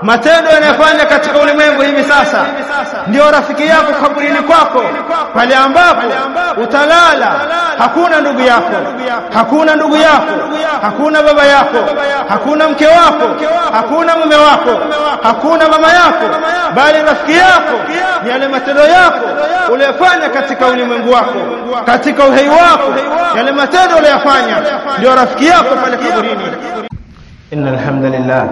matendo yanayofanya katika ulimwengu hivi sasa ndio rafiki yako kaburini kwako pale ambapo utalala hakuna ndugu yako hakuna ndugu yako hakuna baba yako hakuna mke wako hakuna mume wako hakuna mama yako bali rafiki yako ni yale matendo yako uliyofanya katika ulimwengu wako katika uhai wako yale matendo uliyofanya ndio rafiki yako pale kaburini إن الحمد لله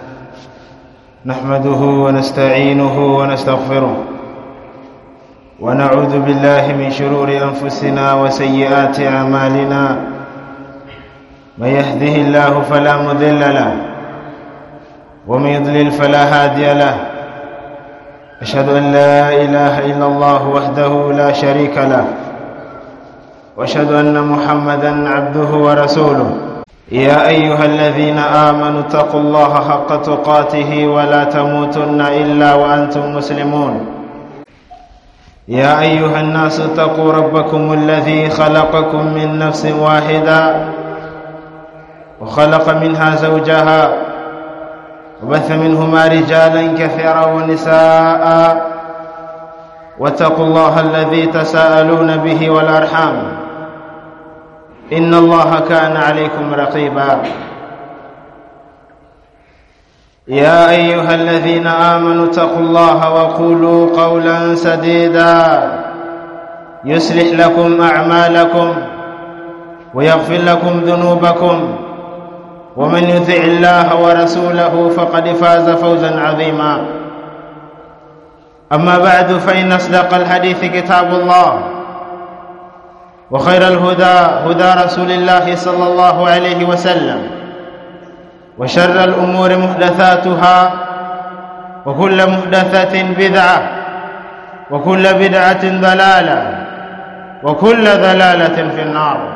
نحمده ونستعينه ونستغفره ونعوذ بالله من شرور أنفسنا وسيئات أعمالنا من يهده الله فلا مضل له ومن يضلل فلا هادي له أشهد أن لا إله إلا الله وحده لا شريك له وأشهد أن محمدا عبده ورسوله يا أيها الذين آمنوا اتقوا الله حق تقاته ولا تموتن إلا وأنتم مسلمون يا أيها الناس اتقوا ربكم الذي خلقكم من نفس واحدة وخلق منها زوجها وبث منهما رجالا كثيرا ونساء واتقوا الله الذي تساءلون به والأرحام إن الله كان عليكم رقيبا يا أيها الذين آمنوا اتقوا الله وقولوا قولا سديدا يصلح لكم أعمالكم ويغفر لكم ذنوبكم ومن يطع الله ورسوله فقد فاز فوزا عظيما أما بعد فإن أصدق الحديث كتاب الله وخير الهدى هدى رسول الله صلى الله عليه وسلم وشر الأمور محدثاتها وكل محدثة بدعة وكل بدعة ضلالة وكل ضلالة في النار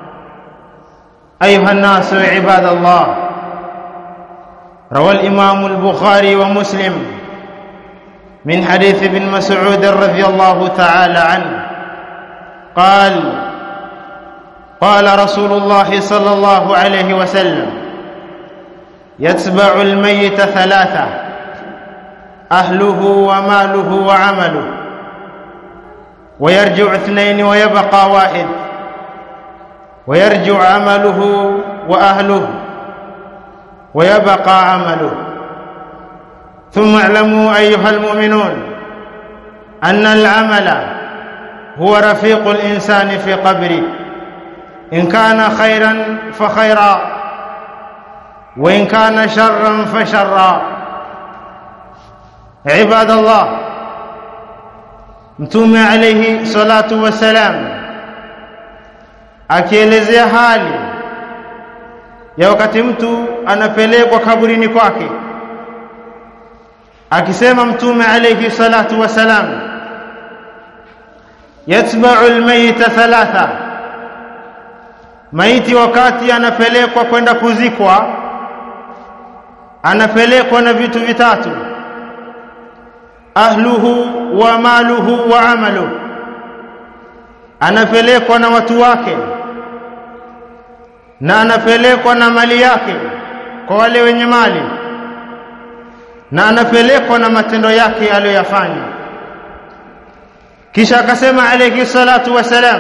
أيها الناس عباد الله روى الإمام البخاري ومسلم من حديث ابن مسعود رضي الله تعالى عنه قال قال رسول الله صلى الله عليه وسلم يتبع الميت ثلاثة أهله وماله وعمله ويرجع اثنين ويبقى واحد ويرجع عمله وأهله ويبقى عمله ثم اعلموا أيها المؤمنون أن العمل هو رفيق الإنسان في قبره إن كان خيرا فخيرا وإن كان شرا فشرا عباد الله mtume alayhi salatu wassalam akielezea hali ya wakati mtu anapelekwa kaburini kwake akisema mtume alayhi salatu wassalam yatba'u almayta thalatha maiti wakati anapelekwa kwenda kuzikwa anapelekwa na vitu vitatu ahluhu wa maluhu wa amalu anapelekwa na watu wake na anapelekwa na mali yake kwa wale wenye mali na anapelekwa na matendo yake aliyoyafanya kisha akasema alayhi salatu wasalam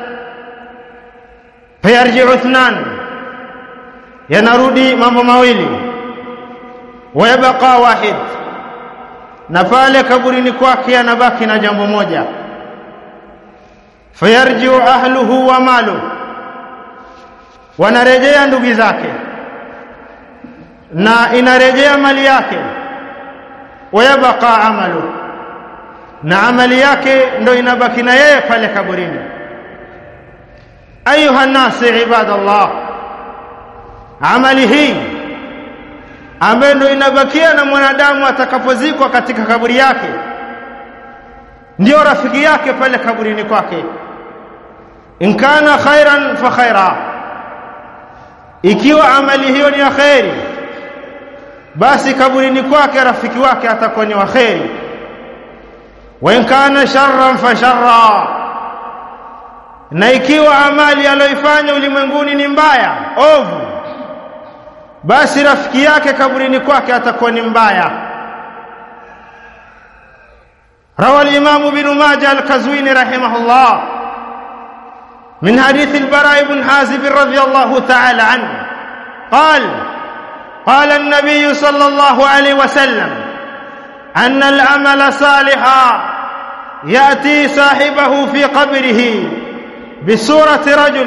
fayarji'u ithnan yanarudi mambo mawili wayabqa wahid na pale kaburini kwake anabaki na jambo moja fayarji'u ahluhu wa malu wanarejea ndugu zake na inarejea mali yake wayabqa amalu na amali yake ndo inabaki na yeye pale kaburini ayuha nasi ibadallah amali hii ambayo ndo inabakia na mwanadamu atakapozikwa katika kaburi yake ndio rafiki yake pale kaburini kwake in kana khairan fa khaira ikiwa amali hiyo ni ya khairi basi kaburini kwake rafiki wake atakuwa ni wa khairi wa in kana sharran fa sharra na ikiwa amali aliyoifanya ulimwenguni ni mbaya ovu basi rafiki yake kaburini kwake atakuwa ni mbaya روى الإمام بن ماجه الكزويني رحمه الله من حديث البراء بن حازب رضي الله تعالى عنه قال قال النبي صلى الله عليه وسلم أن العمل صالحا يأتي صاحبه في قبره بصورة رجل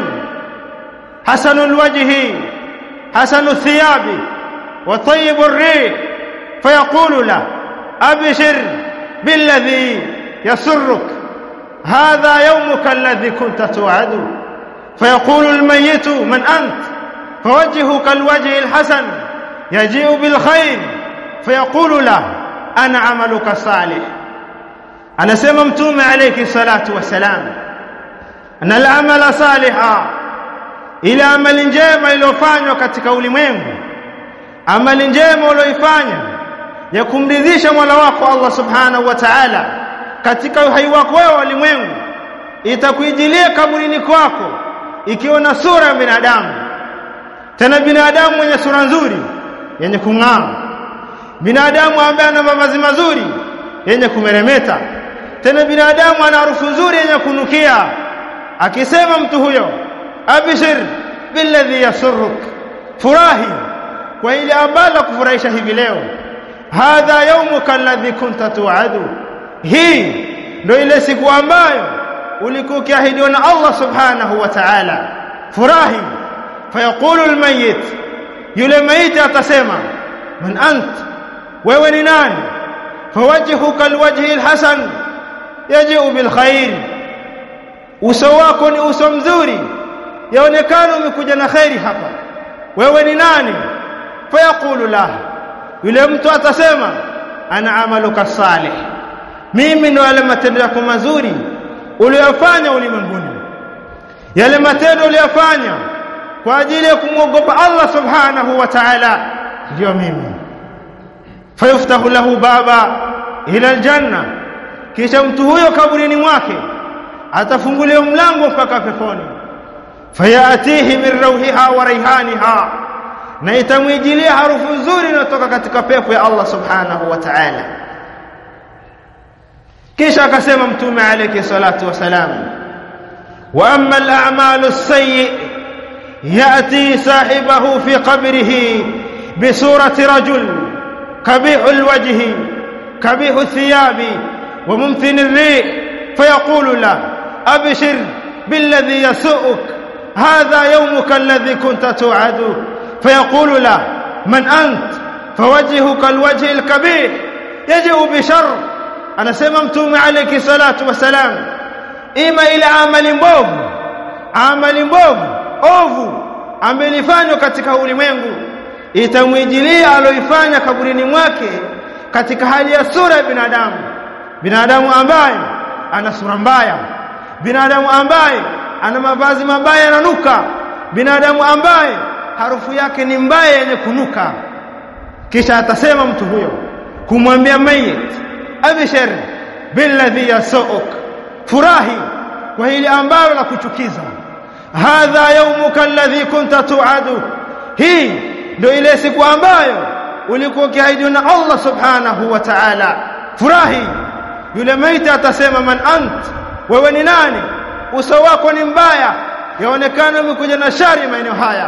حسن الوجه حسن الثياب وطيب الريح فيقول له أبشر بالذي يسرك هذا يومك الذي كنت توعد فيقول الميت من أنت فوجهك الوجه الحسن يجيء بالخير فيقول له أنا عملك الصالح أنا سممتم عليك الصلاة والسلام أن العمل صالحا ile amali njema iliyofanywa katika ulimwengu amali njema uliyoifanya ya kumridhisha Mola wako Allah Subhanahu wa Ta'ala katika uhai wako wewe ulimwengu itakuijilia kaburini kwako ikiwa na sura ya binadamu tena binadamu mwenye sura nzuri yenye kung'aa binadamu ambaye ana mavazi mazuri yenye kumeremeta tena binadamu ana harufu nzuri yenye kunukia akisema mtu huyo abshir billadhi yasurruk furahi kwa ile ambalo kufurahisha hivi leo hadha yawmuka alladhi kunta tu'adu hii ndio ile siku ambayo ulikuwa ukiahidiwa na Allah subhanahu wa ta'ala furahi fayaqulu almayyit yule maiti atasema man ant wewe ni nani fawajhuka alwajhi alhasan yaji'u bilkhair uso wako ni uso mzuri yaonekana umekuja na khairi hapa wewe ni nani fayaqulu la yule mtu atasema ana amaluka salih mimi ndo yale matendo yako mazuri uliyofanya ulimwenguni yale matendo uliyofanya kwa ajili ya kumwogopa Allah subhanahu wa ta'ala ndio mimi fayuftahu lahu baba ila aljanna kisha mtu huyo kaburini mwake atafunguliwa mlango mpaka peponi fayatihi min rauhiha wa raihaniha na itamwijilia harufu nzuri inayotoka katika pepo ya Allah subhanahu wa ta'ala kisha akasema mtume alayhi salatu wasalam wa amma al-a'malu as-sayyi yati sahibahu fi qabrihi bi surati rajul kabihu al-wajhi kabihu thiyabi wa mumthin ar-rih fayaqulu la abshir billadhi yasu'uk hadha yawmuka alladhi kunta tu'adu فيقول له من أنت فوجهك الوجه الكبير يجيء بشر أنا سممتم عليك الصلاة والسلام إما إلى عمل mbovu amali mbovu ovu amelifanywa katika ulimwengu itamwijilia aloifanya kaburini mwake katika hali ya sura ya binadamu binadamu ambaye ana sura mbaya binadamu ambaye ana mavazi mabaya yananuka binadamu ambaye harufu yake ni mbaya yenye kunuka kisha atasema mtu huyo kumwambia mayit abshir billadhi yasuuk furahi kwa ile ambalo la kuchukiza hadha yawmuka alladhi kunta tu'adu hii ndio ile siku ambayo ulikuwa ukiahidiwa na Allah subhanahu wa ta'ala furahi yule maiti atasema man ant wewe ni nani uso wako ni mbaya yaonekana umekuja na shari maeneo haya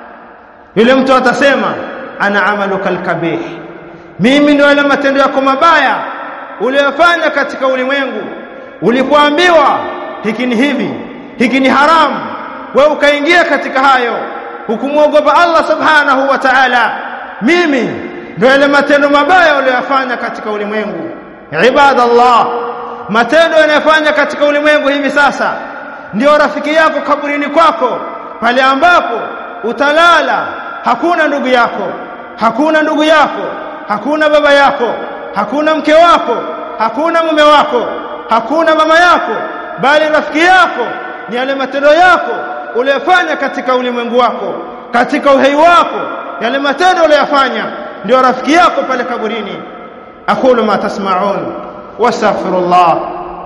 yule mtu atasema ana amaluka alkabih mimi ndio yale matendo yako mabaya uliyofanya katika ulimwengu ulipoambiwa hiki ni hivi hiki ni haramu wewe ukaingia katika hayo hukumwogopa Allah subhanahu wa ta'ala mimi ndio yale matendo mabaya uliyofanya katika ulimwengu ibadallah matendo yanayofanya katika ulimwengu hivi sasa ndio rafiki yako kaburini kwako pale ambapo utalala hakuna ndugu yako hakuna ndugu yako hakuna baba yako hakuna mke wako hakuna mume wako hakuna mama yako bali rafiki yako ni yale matendo yako uliyofanya katika ulimwengu wako katika uhai wako yale matendo uliyofanya ndio rafiki yako pale kaburini aqulu ma tasma'un wastaghfirullah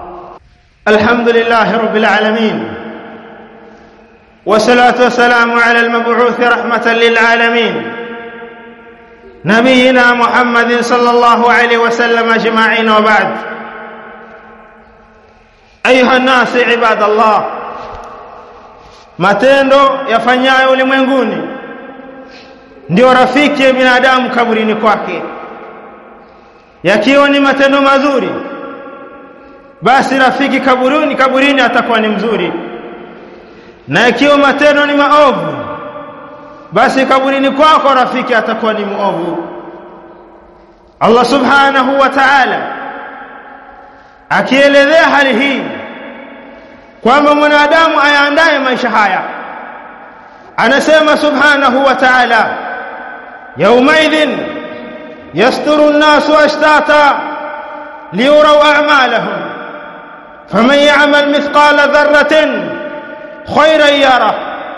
alhamdulillahi rabbil alamin والصلاه والسلام على المبعوث رحمه للعالمين نبينا محمد صلى الله عليه وسلم اجمعين وبعد ايها الناس عباد الله matendo yafanyayo ulimwenguni ndio rafiki ya binadamu kaburini kwake yakiwa ni matendo mazuri basi rafiki kaburini kaburini atakuwa ni mzuri na ikiwa matendo ni maovu basi kaburini kwako rafiki atakuwa ni muovu Allah subhanahu wa ta'ala akielezea hali hii kwamba mwanadamu ayaandaye maisha haya anasema subhanahu wa ta'ala yawmaidhin yasturu an-nasu ashtata liyuraw a'malahum faman ya'mal mithqala dharratin khayran yara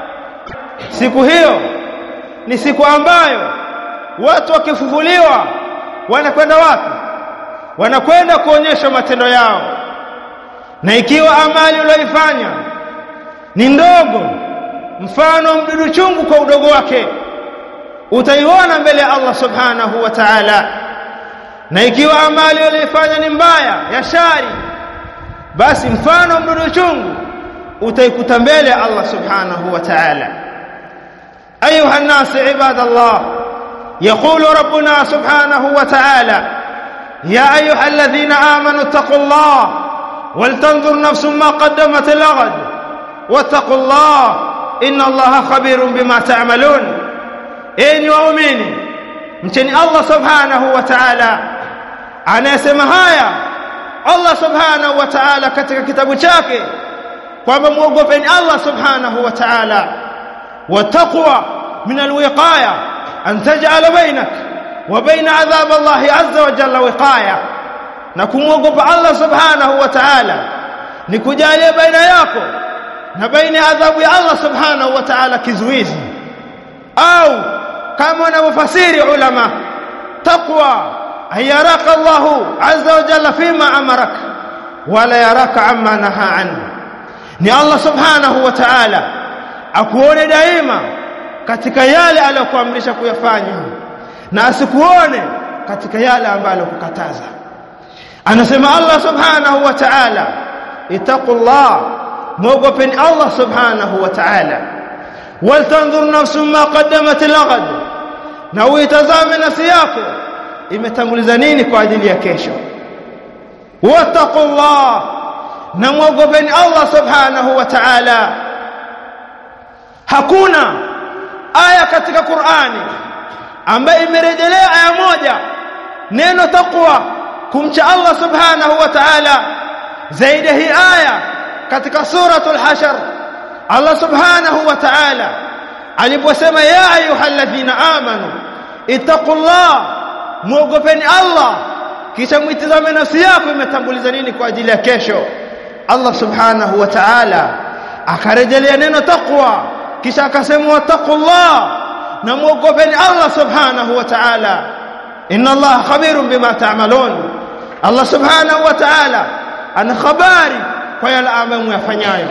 siku hiyo ni siku ambayo watu wakifufuliwa wanakwenda wapi wanakwenda kuonyesha matendo yao na ikiwa amali uliyoifanya ni ndogo mfano mdudu chungu kwa udogo wake utaiona mbele ya Allah subhanahu wa ta'ala na ikiwa amali uliyoifanya ni mbaya ya shari basi mfano mdudu chungu utaikuta mbele ya Allah subhanahu wa ta'ala أيها الناس عباد الله يقول ربنا سبحانه وتعالى يا أيها الذين آمنوا اتقوا الله ولتنظر نفس ما قدمت لغد واتقوا الله إن الله خبير بما تعملون إن يؤمني mcheni Allah subhanahu wa ta'ala anayesema haya Allah subhanahu wa ta'ala katika kitabu chake kwamba muogopeni Allah subhanahu wa ta'ala والتقوى من الوقاية أن تجعل بينك وبين عذاب الله عز وجل وقاية نكموقف الله سبحانه وتعالى نكجالي بين yako na baina ya adhabu ya Allah subhanahu wa ta'ala kizuizi au kama wanavyofasiri ulama taqwa ayaraka Allah azza wa jalla fima amarak wala yaraka amma naha anhu ni Allah subhanahu wa ta'ala akuone daima katika yale aliyokuamrisha kuyafanya na asikuone katika yale ambayo kukataza anasema Allah subhanahu wa ta'ala itaqullah muogopeni Allah subhanahu wa ta'ala waltanzur nafsun ma qaddamat laghad na uitazame nafsi yako imetanguliza nini kwa ajili ya kesho wattaqullah na muogopeni Allah subhanahu wa ta'ala hakuna aya katika Qur'ani ambayo imerejelea aya moja neno taqwa kumcha Allah subhanahu wa ta'ala zaidi hii aya katika suratul hashar Allah subhanahu wa ta'ala aliposema ya ayyuhalladhina amanu ittaqullah muogopeni Allah kisha mwitizame nafsi yako imetanguliza nini kwa ajili ya kesho Allah subhanahu wa ta'ala akarejelea neno taqwa kisha akasema wattaqullah na muogopeni Allah subhanahu wa ta'ala inna Allah khabirun bima ta'malun Allah subhanahu wa ta'ala ana khabari kwa yale ambayo myafanyayo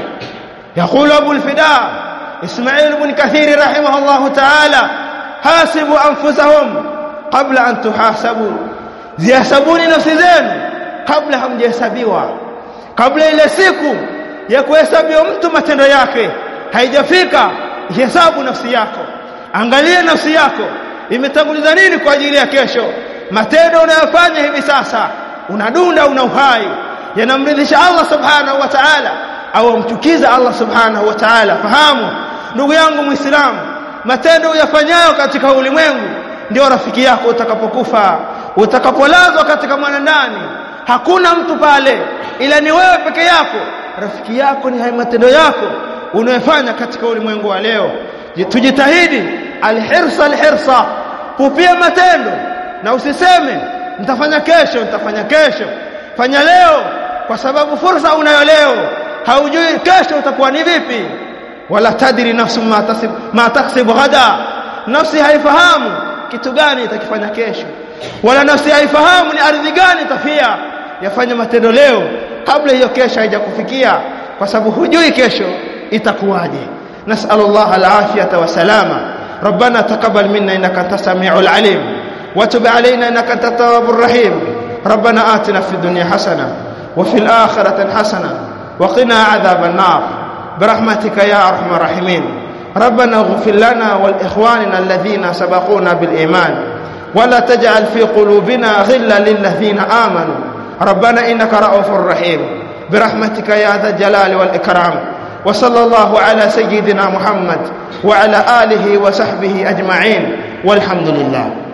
يقول ابو الفداء اسماعيل بن كثير رحمه الله تعالى حاسبوا انفسهم قبل ان تحاسبوا zihasabuni nafsi zenu kabla hamjahesabiwa kabla ile siku ya kuhesabiwa mtu matendo yake haijafika hesabu nafsi yako angalia nafsi yako imetanguliza nini kwa ajili ya kesho matendo unayofanya hivi sasa unadunda una uhai yanamridhisha Allah subhanahu wa ta'ala au mchukiza Allah subhanahu wa ta'ala fahamu ndugu yangu muislamu matendo uyafanyayo katika ulimwengu ndio rafiki yako utakapokufa utakapolazwa katika mwanandani hakuna mtu pale ila ni wewe peke yako rafiki yako ni haya matendo yako unayofanya katika ulimwengu wa leo tujitahidi alhirsa alhirsa kupia matendo na usiseme nitafanya kesho nitafanya kesho fanya leo kwa sababu fursa unayo leo haujui kesho utakuwa ni vipi wala tadri nafsu ma tasib ma taksib ghada nafsi haifahamu kitu gani itakifanya kesho wala nafsi haifahamu ni ardhi gani itafia yafanya matendo leo kabla hiyo kesho haijakufikia kwa sababu hujui kesho itakuwaje نسأل الله العافية والسلامة ربنا تقبل منا إنك أنت السميع العليم وتب علينا إنك أنت التواب الرحيم ربنا آتنا في الدنيا حسنة وفي الآخرة حسنة وقنا عذاب النار برحمتك يا أرحم الراحمين ربنا اغفر لنا والإخواننا الذين سبقونا بالإيمان ولا تجعل في قلوبنا غلا للذين آمنوا ربنا إنك رؤوف رحيم برحمتك يا ذا الجلال والإكرام وصلى الله على سيدنا محمد وعلى آله وصحبه أجمعين والحمد لله